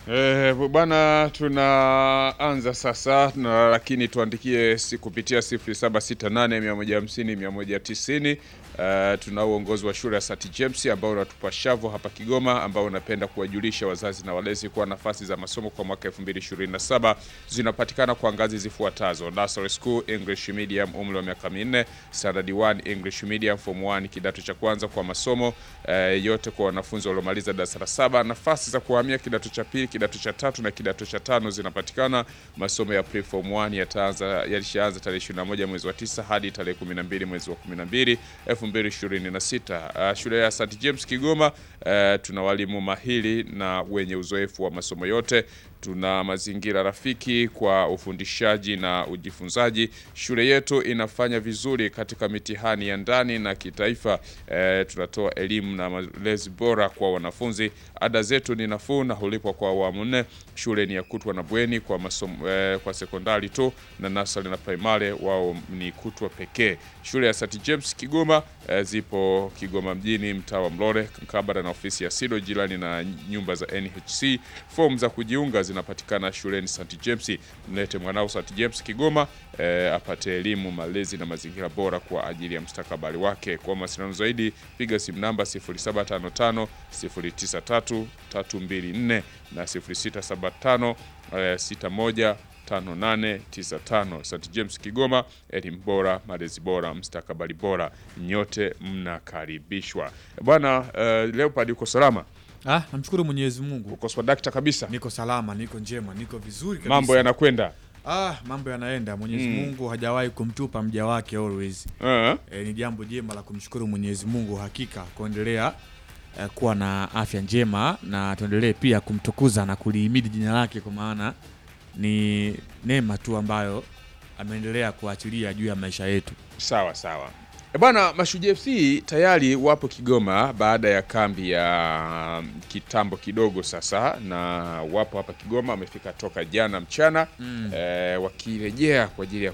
Eh, bwana tunaanza sasa na, lakini tuandikie si kupitia 0768 150 190. Uh, tuna uongozi wa shule ya St James ambao unatupa shavu hapa Kigoma, ambao unapenda kuwajulisha wazazi na walezi kuwa nafasi za masomo kwa mwaka 2027 zinapatikana kwa ngazi zifuatazo: Nursery School English Medium, umri wa miaka minne; Standard 1 English Medium, Form 1 kidato cha kwanza kwa masomo uh, yote kwa wanafunzi waliomaliza darasa la saba. Nafasi za kuhamia kidato cha pili, kidato cha tatu na kidato cha tano zinapatikana. Masomo ya pre-form 1 yataanza yalishaanza tarehe 21 mwezi wa 9 hadi tarehe 12 mwezi wa 12 2026. Uh, shule ya St James Kigoma, uh, tuna walimu mahiri na wenye uzoefu wa masomo yote. Tuna mazingira rafiki kwa ufundishaji na ujifunzaji. Shule yetu inafanya vizuri katika mitihani ya ndani na kitaifa. Uh, tunatoa elimu na malezi bora kwa wanafunzi. Ada zetu ni nafuu na hulipwa kwa awamu nne. Shule ni ya kutwa na bweni kwa masomo, uh, kwa sekondari tu na nasari na primary wao ni kutwa pekee. Shule ya St James Kigoma E, zipo Kigoma mjini mtaa wa Mlole mkabala na ofisi ya SIDO jirani na nyumba za NHC. Fomu za kujiunga zinapatikana shuleni St James. Mlete mwanao St James Kigoma e, apate elimu, malezi na mazingira bora kwa ajili ya mustakabali wake. Kwa mawasiliano zaidi piga simu namba 0755 093 324 na 0675 e, 61 5895 St James Kigoma, elimu bora, malezi bora, mstakabali bora, nyote mnakaribishwa bwana. Uh, Leopard uko salama? Ah, namshukuru Mwenyezi Mungu. Uko swadakta kabisa? Niko salama, niko njema, niko vizuri kabisa. Mambo yanakwenda Ah, mambo yanaenda. Mwenyezi Mm. Mungu hajawahi kumtupa mja wake always. uh, E, ni jambo jema la kumshukuru Mwenyezi Mungu hakika kuendelea eh, kuwa na afya njema na tuendelee pia kumtukuza na kulihimidi jina lake kwa maana ni neema tu ambayo ameendelea kuachilia juu ya maisha yetu. sawa sawa. E bwana, Mashujaa FC tayari wapo Kigoma baada ya kambi ya kitambo kidogo sasa, na wapo hapa Kigoma, wamefika toka jana mchana Mm. eh, wakirejea kwa ajili ya